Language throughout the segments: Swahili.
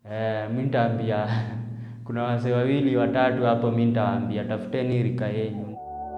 Eh, mi nitaambia kuna wazee wawili watatu hapo, mi nitawaambia tafuteni rika yenyu.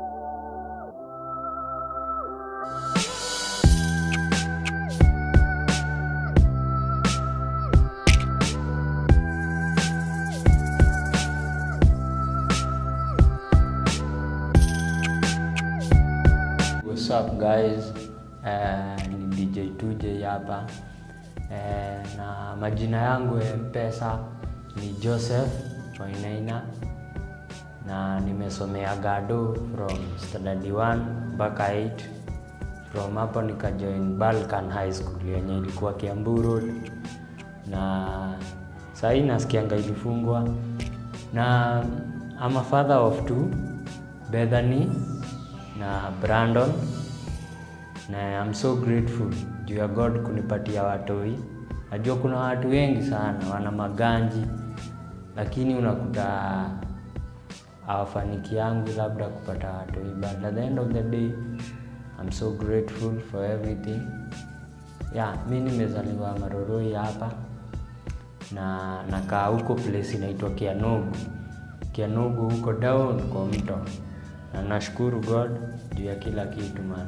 What's up guys? Eh, ni DJ 2J hapa eh, na majina yangu ya mpesa ni Joseph Wainaina na nimesomea Gado from standard 1 mpaka 8 from hapo nikajoin Balkan High School yenye ilikuwa Kiambu Road, na sahii nasikianga ilifungwa na I'm a father of two Bethany na Brandon na I'm so grateful juu ya God kunipatia watoi. Najua kuna watu wengi sana wana maganji, lakini unakuta hawafanikiangu labda kupata watoi, but at the end of the day I'm so grateful for everything. Yeah, mi nimezaliwa Maroroi hapa na nakaa huko place inaitwa Kianugu. Kianugu huko down kwa mto, na nashukuru God juu ya kila kitu man.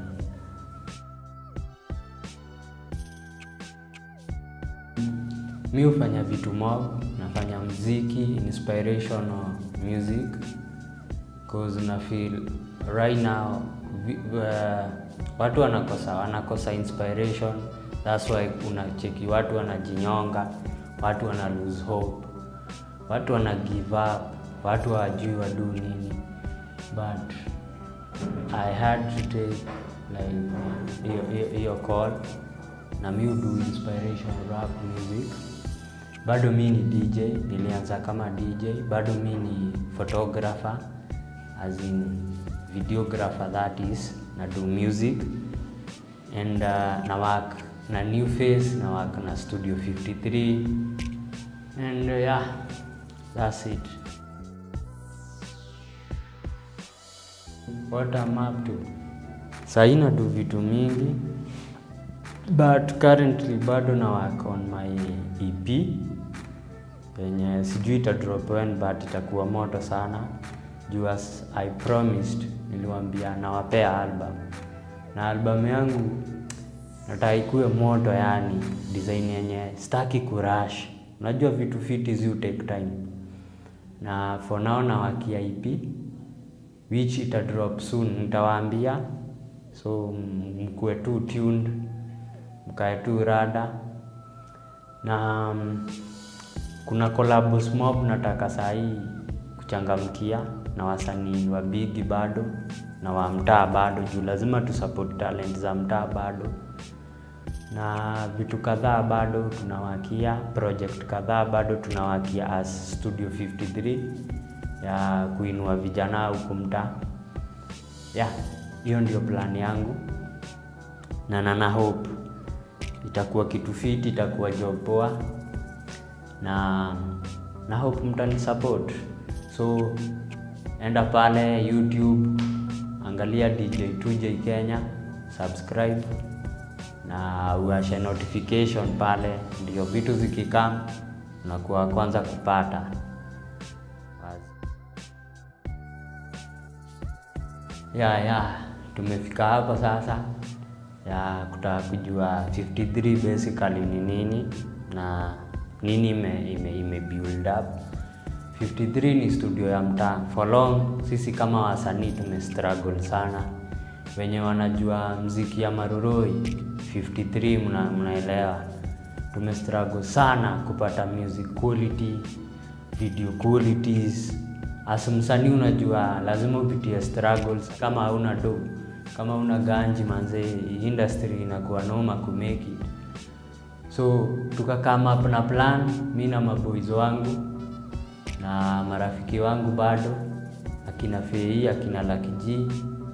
Mi hufanya vitu mob, nafanya mziki, inspirational music cause na feel right now vi, uh, watu wanakosa wanakosa inspiration, that's why unacheki watu wanajinyonga, watu wana lose hope, watu wana give up, watu hawajui wadu nini, but I had to take like hiyo- hiyo- hiyo call na mi do inspiration rap music. Bado mi ni DJ, nilianza kama DJ. Bado mi ni photographer as in videographer that is, na do music and uh, na work na new face na work na studio 53 and uh, yeah that's it what I'm up to sahii na do vitu mingi but currently bado na work on my EP yenye sijui ita drop when but itakuwa moto sana juu as I promised niliwambia nawapea album na album yangu nataka ikuwe moto yani design yenye staki kurash unajua vitu fiti zi take time na for now nawakia EP which ita drop soon nitawaambia so mkuwe tu tuned mkae tu rada na mm, kuna collabs mob nataka sahii kuchangamkia na wasanii wa bigi bado na wa mtaa bado juu lazima tusupport talent za mtaa bado na vitu kadhaa bado tunawakia project kadhaa bado tunawakia as studio 53 ya kuinua vijana huku mtaa yeah hiyo ndio plan yangu na nana hope itakuwa kitu fiti itakuwa job poa na na hope mtani support so enda pale youtube angalia dj 2j kenya subscribe na uashe notification pale ndio vitu zikikam unakuwa wa kwanza kupata Basi. ya ya tumefika hapo sasa ya kutaka kujua 53 basically ni nini na nini ime, ime, ime build up 53 ni studio ya mtaa for long sisi kama wasanii tumestruggle sana wenye wanajua mziki ya maruroi 53 mna, mnaelewa tumestruggle sana kupata music quality video qualities as msanii unajua lazima upitie struggles kama hauna do kama una ganji manze industry inakuwa noma kumake it so tukakama up na plan mi na maboys wangu na marafiki wangu bado akina fei akina lakiji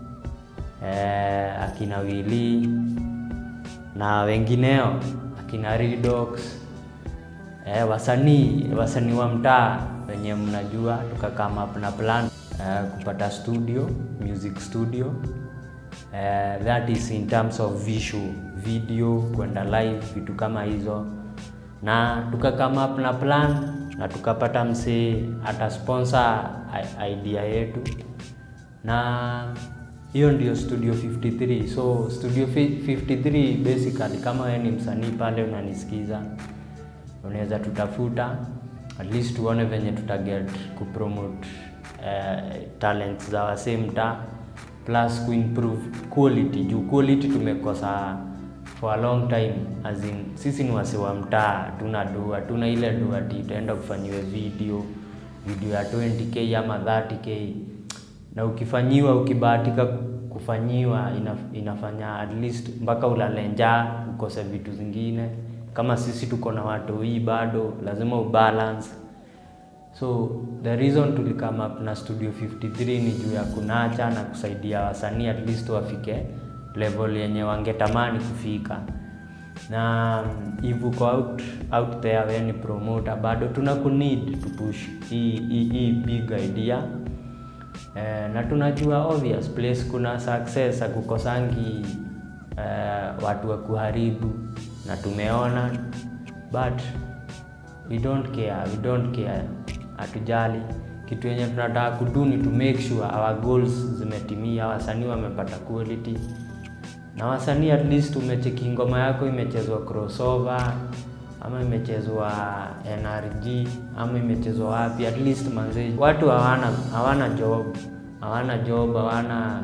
eh, akina wili na wengineo akina Redox eh, wasanii wasanii wa mtaa wenye mnajua tukakama up na plan eh, kupata studio music studio eh, that is in terms of visual video kwenda live vitu kama hizo na tuka come up na plan na tukapata msee ata sponsor idea yetu na hiyo ndio studio 53 so studio 53 basically kama wewe ni msanii pale unanisikiza unaweza tutafuta at least tuone venye tutaget kupromote uh, talents za wasee mtaa plus kuimprove quality juu quality tumekosa for a long time as in, sisi ni wase wa mtaa tuna do hatuna ile do ati utaenda kufanyiwe video video ya 20k ama 30k na ukifanyiwa ukibahatika kufanyiwa ina, inafanya at least mpaka ulale njaa ukose vitu zingine kama sisi tuko na watu hii bado lazima ubalance so the reason tulikama up na studio 53 ni juu ya kunacha na kusaidia wasanii at least wafike level yenye wangetamani kufika na if uko out, out there we ni promoter bado tuna kunid to push hii hii hii big idea eh, na tunajua obvious place kuna success akukosangi eh, watu wa kuharibu na tumeona but we don't care we don't care hatujali kitu yenye tunataka kudu ni to make sure our goals zimetimia wasanii wamepata quality na wasanii at least umecheki ngoma yako imechezwa crossover ama imechezwa nrg ama imechezwa wapi at least manze watu hawana hawana job hawana job hawana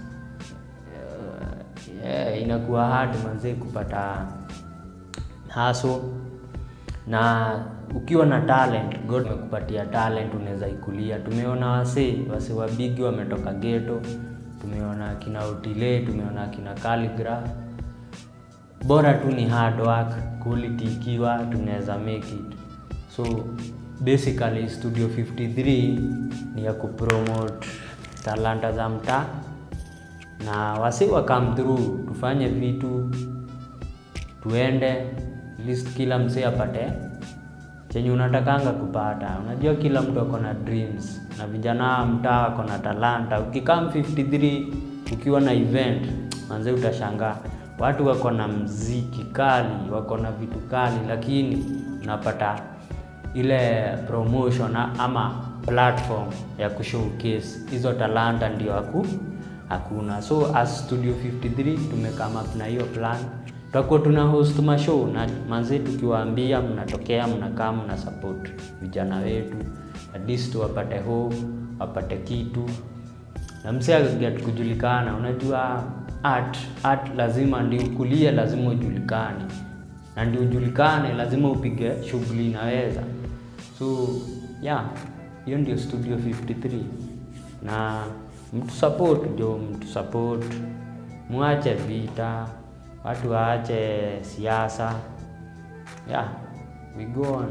uh, yeah, inakuwa hard manze kupata haso na ukiwa na talent god amekupatia talent unaweza ikulia tumeona wasee wase wabigi wametoka geto tumeona akina utile tumeona akina calligraph bora tu ni hard work quality ikiwa tunaweza make it so basically studio 53 ni ya kupromote talanta za mtaa na wasi wa come through tufanye vitu tuende at least kila msee apate chenye unatakanga kupata unajua kila mtu ako na dreams na vijana wa mtaa wako na talanta ukikam 53 ukiwa na event manze utashangaa watu wako na mziki kali wako na vitu kali lakini unapata ile promotion ama platform ya kushowcase hizo talanta ndio haku hakuna so as studio 53 tumekama up na hiyo plan tutakuwa tuna host mashow na manzi tukiwaambia mnatokea mnakaa mna support vijana wetu at least wapate hope wapate kitu na msee get kujulikana unajua art art lazima ndi ukulie lazima ujulikane na ndi ujulikane lazima upige shughuli inaweza so yeah hiyo ndio studio 53 na mtu support jo mtu support mwache vita watu waache siasa yeah we go on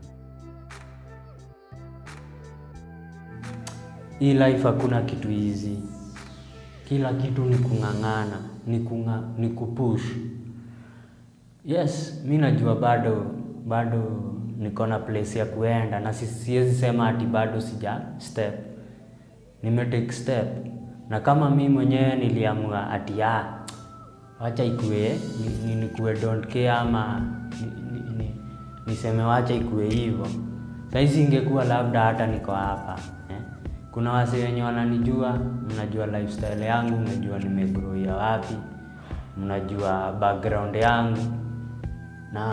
hii life hakuna kitu hizi kila kitu ni kung'ang'ana ni, kunga, ni kupush yes mi najua bado bado niko na place ya kuenda na siwezi sema ati bado sija step nimetake step na kama mi mwenyewe niliamua ati ah, wacha ikue ni, ni, nikue don't care ama ni, ni, ni, niseme wacha ikue hivyo sahizi ingekuwa labda hata niko hapa eh? kuna wase wenye wananijua mnajua lifestyle yangu mnajua nimegroia wapi mnajua background yangu na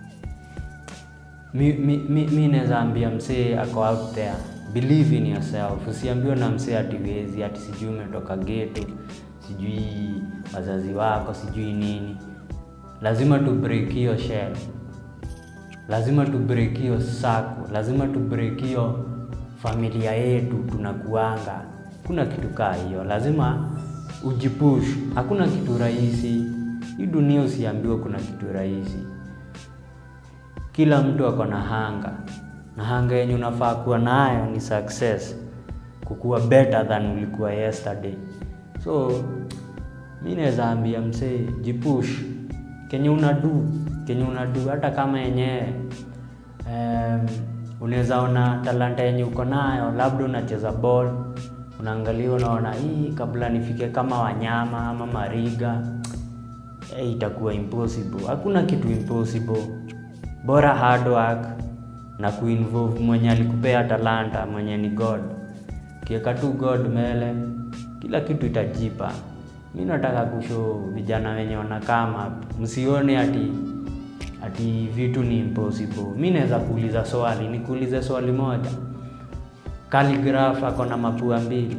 mi, mi, mi, mi naweza ambia msee ako out there believe in yourself usiambiwe na msee ati wezi ati sijui umetoka geto sijui wazazi wako sijui nini lazima tu break hiyo shell lazima tu break hiyo sako lazima tu break hiyo familia yetu tunakuanga kuna kitu kaa hiyo lazima ujipush hakuna kitu rahisi hii dunia usiambiwe kuna kitu rahisi kila mtu ako na hanga na hanga yenye unafaa kuwa nayo ni success kukuwa better than ulikuwa yesterday so mi naweza ambia msee jipush kenye unadu kenye unadu hata kama yenyewe um, unaweza ona talanta yenye uko nayo labda unacheza ball unaangalia unaona hii kabla nifike kama wanyama ama mariga hey, itakuwa impossible hakuna kitu impossible bora hard work na kuinvolve mwenye alikupea talanta mwenye ni god kiweka tu god mbele kila kitu itajipa mi nataka kusho vijana wenye wanakama msione ati ati vitu ni impossible mi naweza kuuliza swali nikuulize swali moja Calligraph ako na mapua mbili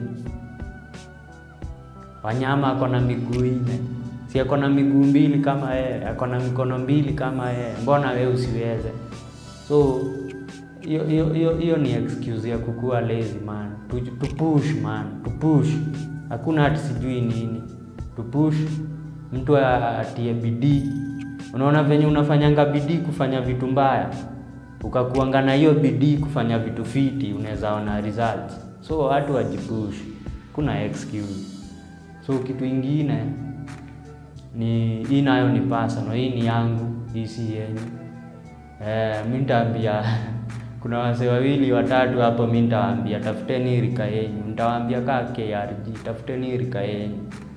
wanyama ako na miguu nne si ako na miguu mbili kama yeye ako na mikono mbili kama yeye mbona we usiweze so hiyo hiyo hiyo hiyo ni excuse ya kukua lazy man to, to push man to push hakuna hati sijui nini to push mtu atie bidii unaona venye unafanyanga bidii kufanya vitu mbaya ukakuanga na hiyo bidii kufanya vitu fiti unaweza ona results so watu wajipush kuna excuse so kitu ingine ni hii nayo ni personal hii ni yangu hii si yenyu eh, mi nitaambia kuna wase wawili watatu hapo mi nitawaambia tafuteni rika yenyu nitawaambia kaa krg tafuteni rika yenyu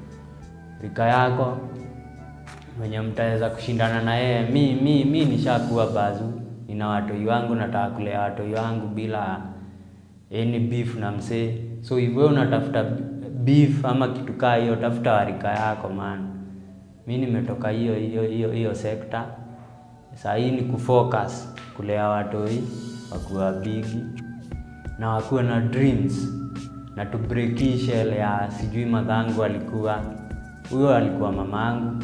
rika yako mwenye mtaweza kushindana na yeye mi mi mi nishakuwa bazu nina watoi wangu nataka kulea watoi wangu bila any beef na msee so hivyo unatafuta beef ama kitu kaa hiyo tafuta warika yako man mi nimetoka hiyo hiyo hiyo hiyo sekta saa hii ni kufocus kulea watoi wakuwa bigi na wakuwe na dreams na to break hii shell ya sijui madhangu alikuwa huyo alikuwa mamangu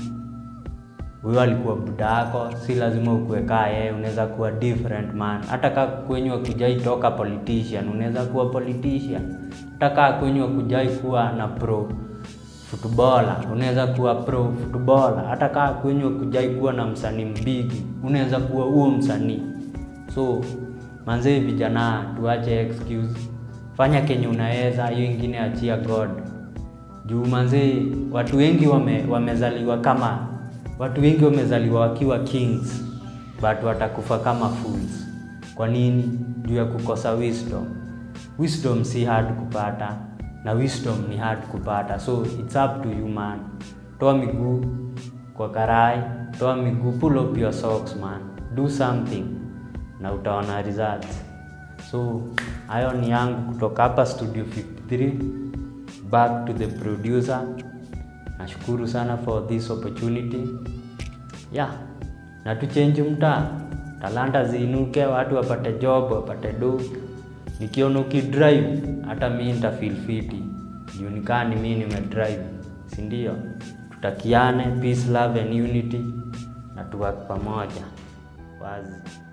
huyo alikuwa budako si lazima ukuwe kaa yeye unaweza kuwa different man hata kaa kwenywa kujai toka politician unaweza kuwa politician hata kaa kwenywa kujai kuwa na pro footballer unaweza kuwa pro footballer hata kaa kwenywa kujai kuwa na msanii mbigi unaweza kuwa huo msanii so manzee vijana tuache excuse fanya kenye unaweza hiyo ingine achia god juu manzee watu wengi wame, wamezaliwa kama watu wengi wamezaliwa wakiwa kings but watakufa kama fools kwa nini juu ya kukosa wisdom wisdom si hard kupata na wisdom ni hard kupata so it's up to you man toa miguu kwa karai toa miguu pull up your socks man do something na utaona results so hayo ni yangu kutoka hapa studio 53 back to the producer nashukuru sana for this opportunity yeah na tuchenji mtaa talanta ziinuke watu wapate job wapate do nikiona ukidrive hata mi nitafeel fiti juu nikaa ni mi nimedrive sindio tutakiane peace love and unity na tuwak pamoja wazi